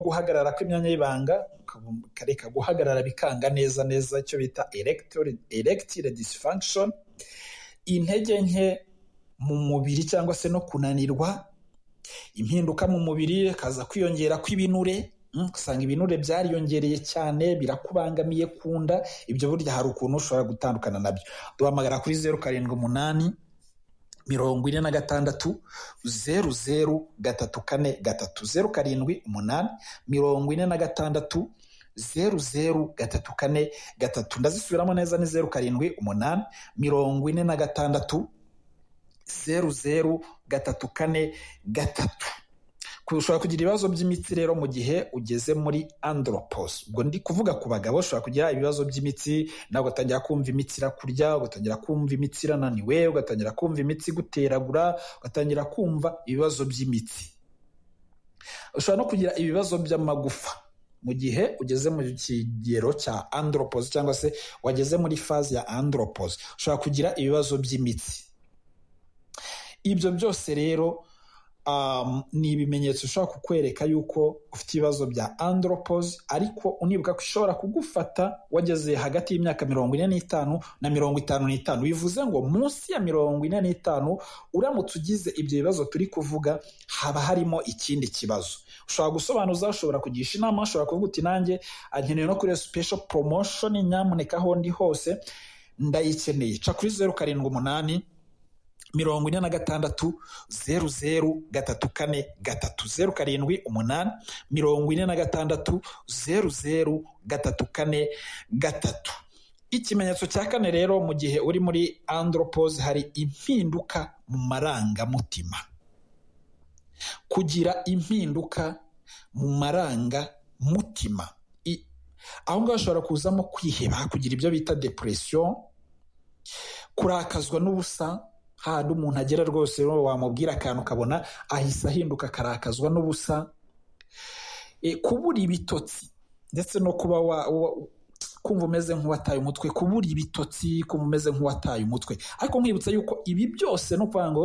guhagarara kw'imyanya y'ibanga kareka guhagarara bikanga neza neza icyo bita erectile dysfunction intege nke mu mubiri cyangwa se no kunanirwa impinduka mu mubiri hakaza kwiyongera kw'ibinure usanga ibinure byariyongereye cyane birakubangamiye ku nda ibyo burya hari ukuntu ushobora gutandukana nabyo duhamagara kuri zeru karindwi umunani mirongo ine na gatandatu zeru zeru gatatu kane gatatu zeru karindwi umunani mirongo ine na gatandatu zeru zeru gatatu kane gatatu ndazisubiramo neza ni zeru karindwi umunani mirongo ine na gatandatu zeru zeru gatatu kane gatatu ushobora kugira ibibazo by'imitsi rero mu gihe ugeze muri andropos ubwo ndi kuvuga ku bagabo ushobora kugira ibibazo by'imitsi nawe ugatangira kumva imitsi irakurya ugatangira kumva imitsi irananiwe ugatangira kumva imitsi iguteragura ugatangira kumva ibibazo by'imitsi ushobora no kugira ibibazo by'amagufa mu gihe ugeze mu kigero cya andropos cyangwa se wageze muri faze ya andropos ushobora kugira ibibazo by'imitsi ibyo byose rero ni ibimenyetso ushobora kukwereka yuko ufite ibibazo bya andropos ariko unibuka ko ishobora kugufata wageze hagati y'imyaka mirongo ine n'itanu na mirongo itanu n'itanu bivuze ngo munsi ya mirongo ine n'itanu uramutse ugize ibyo bibazo turi kuvuga haba harimo ikindi kibazo ushobora gusobanuza ushobora kugisha inama ushobora kuvuga uti nanjye nkeneye no kuri special promotion nyamuneka aho ndi hose ndayikeneye ca kuri zeru karindwi umunani mirongo ine na gatandatu zeru zeru gatatu kane gatatu zeru karindwi umunani mirongo ine na gatandatu zeru zeru gatatu kane gatatu ikimenyetso cya kane rero mu gihe uri muri andropos hari impinduka mu marangamutima kugira impinduka mu marangamutima aho ngaho hashobora kuzamo kwiheba kugira ibyo bita depresiyo kurakazwa n'ubusa hahandi umuntu agera rwose wamubwira akantu ukabona ahise ahinduka akarakazwa n'ubusa kubura ibitotsi ndetse no kuba kumva umeze nk'uwataye umutwe kubura ibitotsi kumva umeze nk'uwataye umutwe ariko nkwibutsa yuko ibi byose ni ukuvuga ngo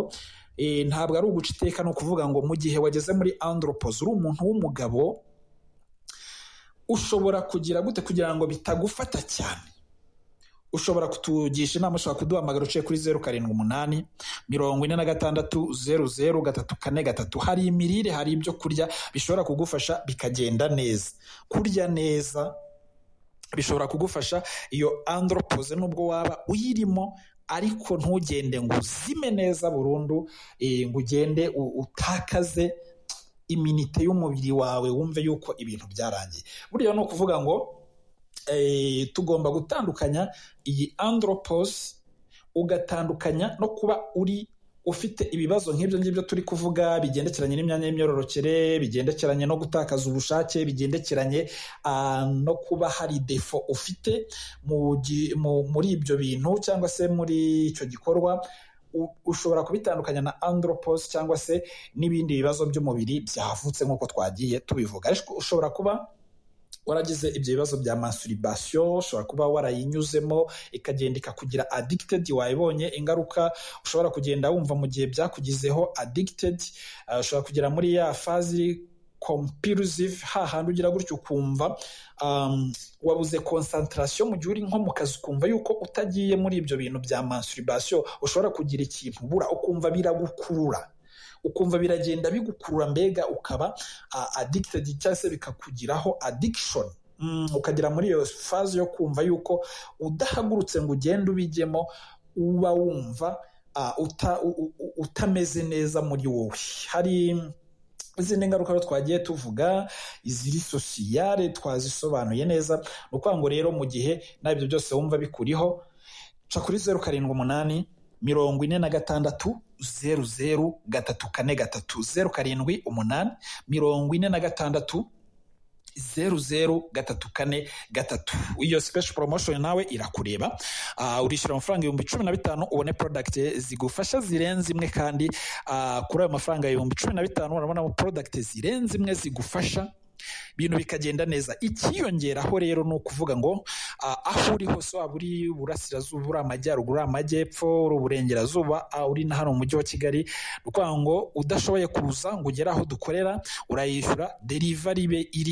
ntabwo ari uguca iteka ni ukuvuga ngo mu gihe wageze muri andropos uri umuntu w'umugabo ushobora kugira gute kugira ngo bitagufata cyane ushobora kutugisha inama ushobora kuduhamagara uciye kuri zeru karindwi umunani mirongo ine na gatandatu zeru zeru gatatu kane gatatu hari imirire hari ibyo kurya bishobora kugufasha bikagenda neza kurya neza bishobora kugufasha iyo andropose nubwo waba uyirimo ariko ntugende ngo uzime neza burundu ngo ugende utakaze iminite y'umubiri wawe wumve yuko ibintu byarangiye buriya ni ukuvuga ngo tugomba gutandukanya iyi andropos ugatandukanya no kuba uri ufite ibibazo nk'ibyo ngibyo turi kuvuga bigendekeranye n'imyanya y'imyororokere bigendekeranye no gutakaza ubushake bigendekeranye no kuba hari defo ufite muri ibyo bintu cyangwa se muri icyo gikorwa ushobora kubitandukanya na andropos cyangwa se n'ibindi bibazo by'umubiri byavutse nk'uko twagiye tubivuga ariko ushobora kuba waragize ibyo bibazo bya masturbation ushobora kuba warayinyuzemo ikagenda ikakugira addicted wayibonye ingaruka ushobora kugenda wumva mu gihe byakugizeho addicted ushobora kugera muri ya fazi compulsive hahandi ugira gutyo ukumva wabuze concentration mu gihe uri nko mu kazi ukumva yuko utagiye muri ibyo bintu bya masturbation ushobora kugira ikintu ubura ukumva biragukurura ukumva biragenda bigukurura mbega ukaba addicted cyangwa se bikakugiraho addiction ukagira muri iyo faze yo kumva yuko udahagurutse ngo ugende ubijyemo uba wumva utameze neza muri wowe hari izindi ngaruka twagiye tuvuga iziri sosiyare twazisobanuye neza ni ukuvuga ngo rero mu gihe nabyo byose wumva bikuriho ca kuri zeru karindwi umunani mirongo ine na gatandatu zeru zeru gatatu kane gatatu zeru karindwi umunani mirongo ine na gatandatu zeru zeru gatatu kane gatatu iyo special promotion nawe irakureba uh, urishyura amafaranga ibihumbi cumi na bitanu ubone product zigufasha zirenze imwe kandi uh, kuri ayo mafaranga ibihumbi cumi na bitanu urabonamo product zirenze imwe zigufasha ibintu bikagenda neza ikiyongeraho rero ni ukuvuga ngo aho uri hose waba uri iburasirazuba uri amajyaruguru uri amajyepfo uri uburengerazuba uri na hano mu mujyi wa kigali ni ukuvuga ngo udashoboye kuza ngo ugere aho dukorera urayishyura derivari be iri